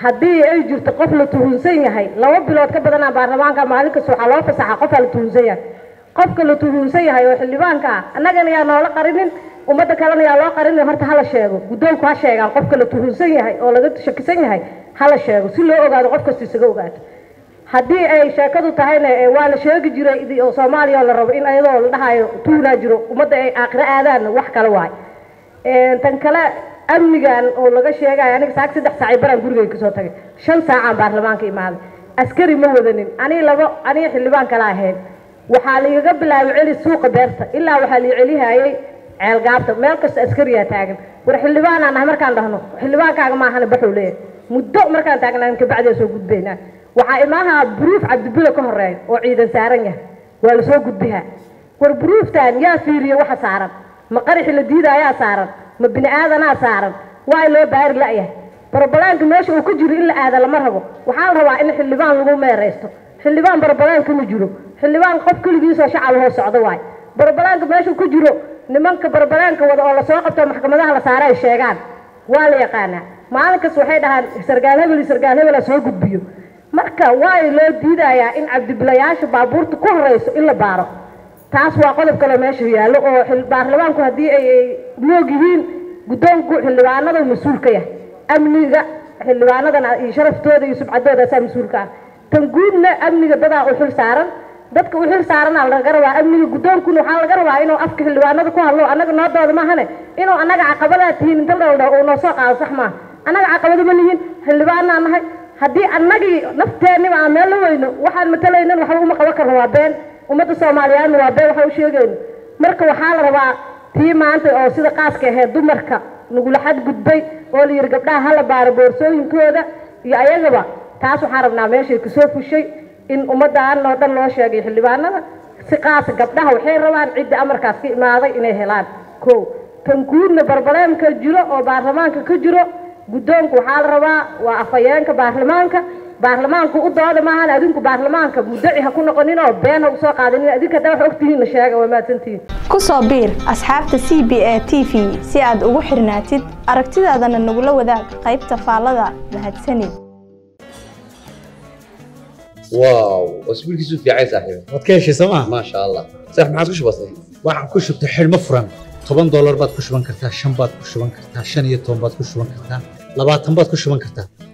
haddii ay jirto qof la tuhunsan yahay laba bilood ka badanaa baarlamaanka maalin kasta waxaa loo fasaxa qofaa la tuhunsan yahay qofka la tuhunsan yahay oo xildhibaanka ah annagana yaa noola qarinin ummadda kalena yaa loo qarinin horta hala sheego guddoonku ha sheegaan qofka la tuhunsan yahay oo laga shakisan yahay hala sheego si loo ogaado qof kasta isaga ogaato haddii ay sheekadu tahayna ee waa la sheegi jiray idi- oo soomaaliya oo la rabo in ayadoo la dhahayo tuunaa jiro ummadda ay aakhiro aadaan wax kale waay Een, tan kale amnigan oo laga sheegayo aniga saak saddex saacay baraan gurigay kasoo tagay shan saacaan baarlamaanka imaaday askari ma wadanin anii labo anii xildhibaan kala ahayn waxaa laigaga bilaabay celi suuqa beerta ilaa waxaa lai celihayay ceelgaabta meel kasta askariyaa taagan war xildhibaanaa nahay markaan dhahno xildhibaankaaga maahana baxuu leeyahay muddo markaan taagnaan kabacdiyaa soo gudbaynaa waxaa imaaha buruuf cabdibilo ka horeeya oo ciidan saaran yahay waa lasoo gudbihaa war buruuftan yaa fiiriye waxa saaran ma qaraxi la diidaayaa saaran ma bini aadanaa saaran waa loo baari la'yahay barbalaanka meesha uu ka jiro in la aada lama rabo waxaa la rabaa in xildhibaan lagu meeraysto xildhibaan barbalaanka ma jiro xildhibaan qof keligiisoo shacab hoo socdo waay barbalaanka meesha ku jiro nimanka barbalaanka wada oo lasoo qabto maxkamadaha la saara ay sheegaan waa la yaqaanaa maalin kas waxay dhahaan sargaal hebel iyo sargaal hebela soo gudbiyo marka waa loo diidayaa in cabdibilayaasha baabuurta ku horeyso in la baaro taas waa qodob kale meesha yaallo oo xil- baarlamaanku haddii ay ay moog yihiin guddoonku xildhibaanada mas-uul ka yahay amniga xildhibaanadana iyo sharaftooda iyo subcadooda asaa mas-uulka ah tan guudna amniga dadaa u xil saaran dadka u xil saarana laga rabaa amniga guddoonkuna waxaa laga rabaa inuu afka xildhibaanada ku hadlo annaga noodooda maahane inuu annaga caqabadaa tihiin inta dhowdha uu noo soo qaado sax maaha annaga caqabado ma lihiin xildhibaanaa nahay haddii annagii nafteeniba aan meel la weyno waxaan matalaynan waxba uma qaban karno waa been ummadda soomaaliyeedna waa been waxa u sheegayno marka waxaa la rabaa tii maanta oo sida qaaska ahayd dumarka nagula xadgudbay oo la yidhi gabdhaha hala baaro boorsooyinkooda iyo ayagaba taas waxaan rabnaa meeshay kasoo fushay in ummaddan oo dhan loo sheegay xildhibaanada si qaasa gabdhaha waxay rabaan cidda amarkaas ka imaaday inay helaan kow tan guudna barbaleemka jiro oo baarlamaanka ka jiro guddoonku waxaa la rabaa waa afhayeenka baarlamaanka baarlamaanku u dooda maahan adinku baarlamaanka muddaci ha ku noqonin oo been ha usoo qaadanin adinka haddaa wax ogtihiinna sheega waa mahadsantihiin ku soo biir asxaabta c b a t v si aad ugu xirnaatid aragtidaadana nagula wadaag qaybta faallada mahadsanid واو اسبوع كيسو في عايز صاحبي waad ka heshay sooma ما شاء الله صح ما عادش بسيط waxaan ku shubtay xidhmo furan toban doolar baad ku shuban kartaa shan baad ku shuban kartaa shan iyo toban baad ku shuban kartaa labaatan baad ku shuban kartaa